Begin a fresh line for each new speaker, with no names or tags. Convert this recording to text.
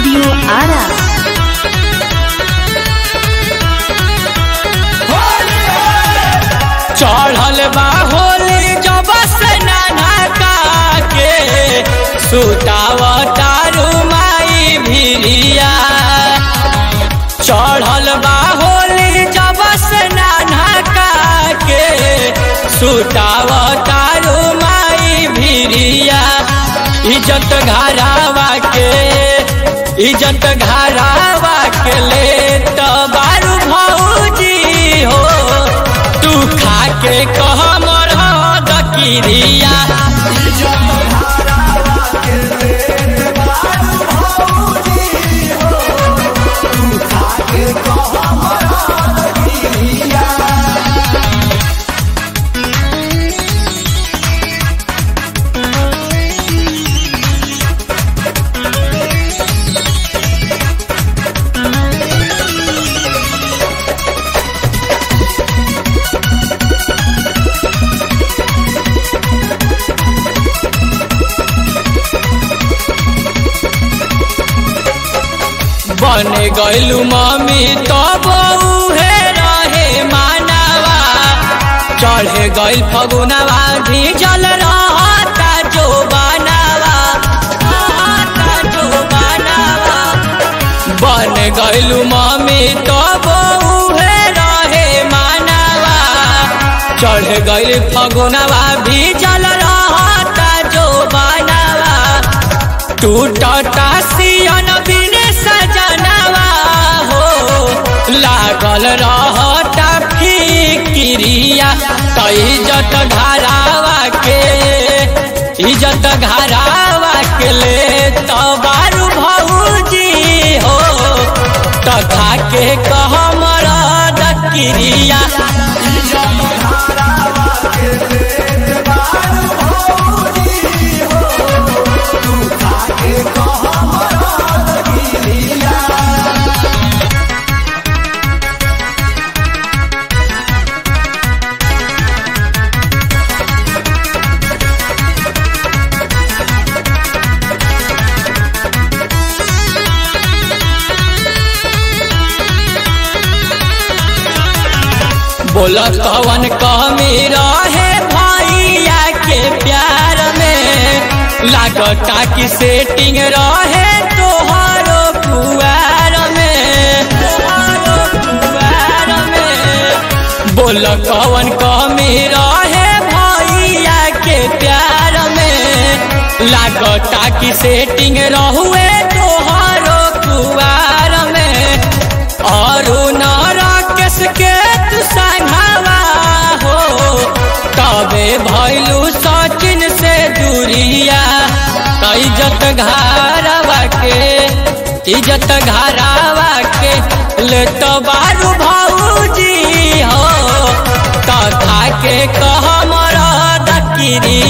studio Ara
चढ़ल बा होली जब से नाना का के सुताव तारू माई भिरिया चढ़ल बा होली जब से नाना का के सुताव तारू माई भिरिया इज्जत घरावा के इज्जत घरावा के ले तो बारू भौजी हो तू खा के कह मर दकिरिया बन गइलू मम्मी तो बउहे रहे मानवा चढ़े गइल फगुनवा भीजल रहता जो बनावा रहता जो बनावा बन गइलू मम्मी तो बउहे रहे मानवा चढ़ गइल फगुनवा भीजल रहता जो बनावा टूटता सियन बिने सजनवा हो लागल रहता फिकिरिया त इज्जत घरावा के इज्जत घरावा के ले तो बारू भौजी हो तथा के कह मरद किरिया बोल कवन कमी रहे भैया के प्यार में लागता कि सेटिंग रहे तोहरो पुआर में तोहरो पुआर में बोल कवन कमी रहे भैया के प्यार में लागता कि सेटिंग रहुए तोहरो पुआर में और राकेश के तू संघावा हो तबे भैलू सचिन से दूरिया त इज्जत घरावा के इज्जत घरावा के ले तो बारू भौजी हो तथा के कह मरद किरी